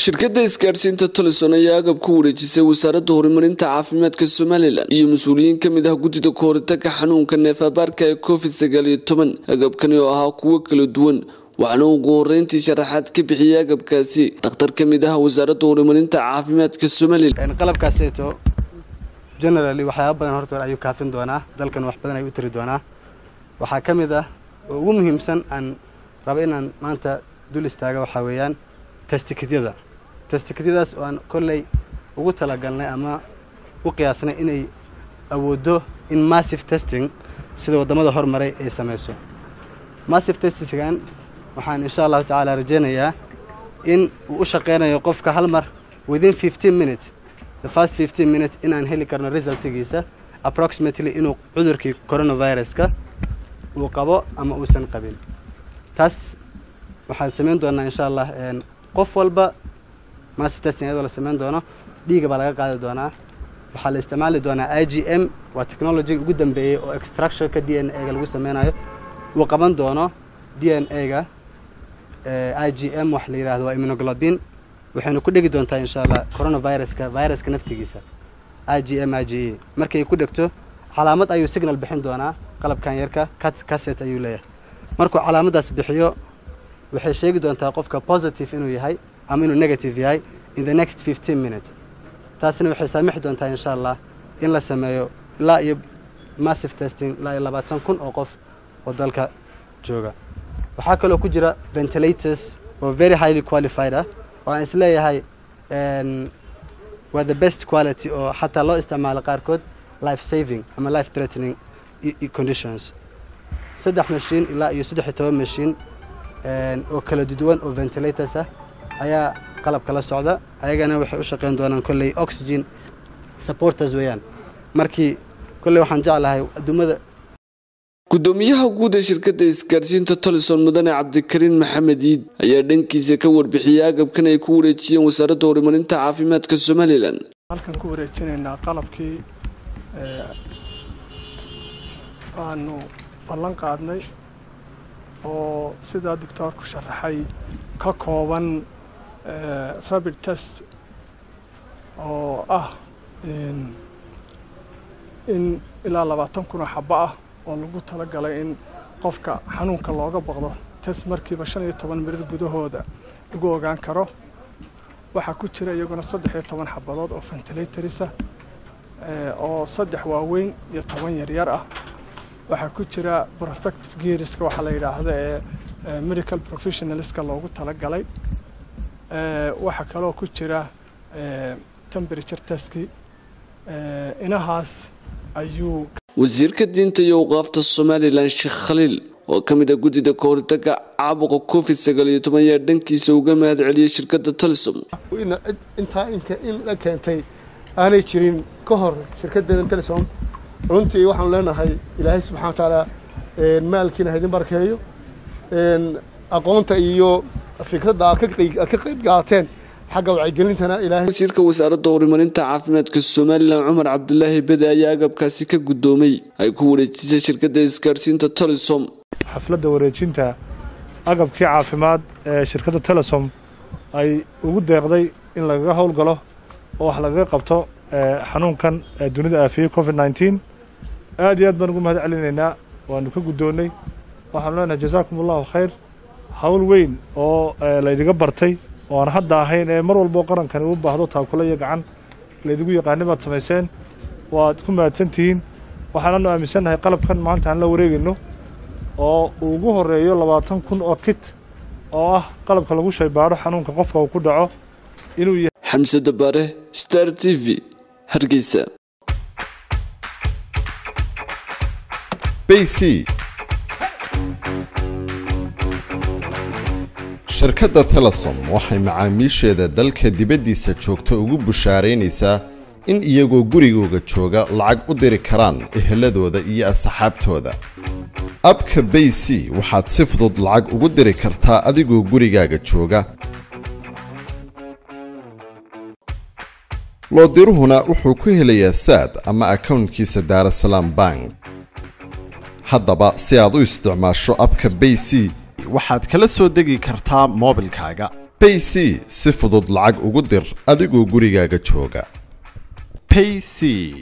shirkadda isgaadhsiinta tolison ayaa agab ku wareejisay wasaaradda horumarinta caafimaadka somalilan iyo mas-uuliyiin ka mid ah guddida kahoritaga xanuunka neefabaarka ee covid sagaal iyo toban agabkani oo ahaa kuwo kala duwan waxaana ugu horeyntii sharaxaad ka bixiyay agabkaasi dhakhtar ka mid ah wasaaradda horumarinta caafimaadka somalilan qalabkaaseeto generally waxyaaba badan horta ayuu kaafin doonaa dalkan wax badan ayuu u tari doonaa waxaa ka mid ah oo ugu muhiimsan aan raba inaan maanta dul istaaga waxaa weeyaan testikadyada testikadyadaas oo aan kolley ugu talagalnay ama u qiyaasnay inay awooddo in massive testing sida waddamada hormaray ay samayso massive testingan waxaan insha allahu tacaala rajaynayaa in uu u shaqaynayo qofka hal mar within fifteen minutes the first fifteen minutes inaan heli karno resultigiisa approximately inuu cudurkii coronaviruska uu qabo ama uusan qabin taas waxaan samayn doonaa insha allah qof walba massive testing iyadoo la samayn doono dhiiga baa laga qaadi doonaa waxaa la isticmaali doonaa i g m waa technology ugu dambeeyey oo extractionka d n a ga lagu sameynayo uu qaban doono d n a ga i g m wax la yidhahdo waa immunoglobin waxaynu ku dhegi doontaa insha allah coronaviruska viruska naftigiisa i g m i g e markay ku dhegto calaamad ayuu signal bixin doonaa qalabkan yarka caset ayuu leeyahay markuu calaamadaas bixiyo waxay sheegi doontaa qofka positive inuu yahay ama inuu negative yahay in the next fifteen minutes taasina waxay saamixi doontaa insha allah in la sameeyo ilaa iyo massive testing ilaa iyo labaatan kun oo qof oo dalka jooga waxaa kaloo ku jira ventilators oo very highly qualified ah oo aan isleeyahay waa the best quality oo xataa loo isticmaalo qaarkood life saving ama life threatening conditions saddex mashiin ilaa iyo saddex iyo toban mashiin oo kala duwan oo ventilators ah ayaa qalabka la socda ayagana waxay u shaqayn doonaan kolley oxygen supporters weeyaan markii kolley waxaan jeclahay adduumada gudoomiyaha guud ee shirkadda isgaadhsiinta tolison mudane cabdikariin maxamed iid ayaa dhankiisa ka warbixiyay agabkan ay ku wareejiyeen wasaaradda horumarinta caafimaadka somalilan halkan ku wareejinaynaa qalabkii aanu ballan qaadnay oo sidaa doctoorku sharaxay ka kooban rabid test oo ah in ilaa labaatan kun oo xabo ah oo lagu talagalay in qofka xanuunka looga baqdo test markiiba shan iyo toban mirir gudahooda lagu ogaan karo waxaa ku jira iyaguna saddex iyo toban xabadood oo ventilatorisa oo saddex waaweyn iyo toban yaryar ah waxaa ku jira protective geariska waxaa la yidhaahda ee medical professionalska loogu talagalay waxaa kaloo ku jira temperature testki inahaas ayuu wasiirka diinta iyo awqaafta somalilan sheekh khaliil oo ka mid ah guddida kahortaga caabuqa covid sagaal iyo toban ayaa dhankiisa uga mahad celiyay shirkadda tolisom intaa in la keentay aanay jirin ka hor shirkaddeena telisom runtii waxaanu leenahay ilaahay subxana wa tacaala maalkiina haydin barkeeyo aqoonta iyo fikradda aad ka qayb qaateen xagga wacyigelintana ilaahay wasiirka wasaaradda horumarinta caafimaadka somalilan cumar cabdulaahi bede ayaa agabkaasi ka guddoomay ay ku wareejisay shirkadda isgaadhsiinta tolisom xafladda wareejinta agabkii caafimaad ee shirkadda telesom ay ugu deeqday in lagaga howlgalo oo wax lagaga qabto xanuunkan dunida aafiyey covid nneteen aad iyo aad baan ugu mahad celinaynaa waanu ka guddoonnay waxaanu leenahay jazaakum allahu khayr hawl weyn oo laydiga bartay oo aan hadda ahayn ee mar walboo qarankani u baahdo taakula iyo gacan laydigu yaqaani baad samayseen waad ku mahadsan tihiin waxaananu aaminsannahay qalabkan maanta aan la wareegayno oo uu ugu horreeyo labaatan kun oo kit oo ah qalabka lagu shaybaadho xanuunka qofka uu ku dhaco inuu yahay xamse dabaare star t v hargeysa bc shirkadda telesom waxay macaamiisheeda dalka dibaddiisa joogta ugu bushaaraynaysaa in iyagoo gurigooga jooga lacag u diri karaan eheladooda iyo asxaabtooda abka bay c waxaad si fudud lacag ugu diri kartaa adigoo gurigaaga jooga loodiruhuna wuxuu ku helayaa saad ama akownkiisa daarasalaam bank haddaba si aad u isticmaasho abka bay c waxaad kala soo degi kartaa moobilkaaga payc si fudud lacag ugu dir adigoo gurigaaga jooga payc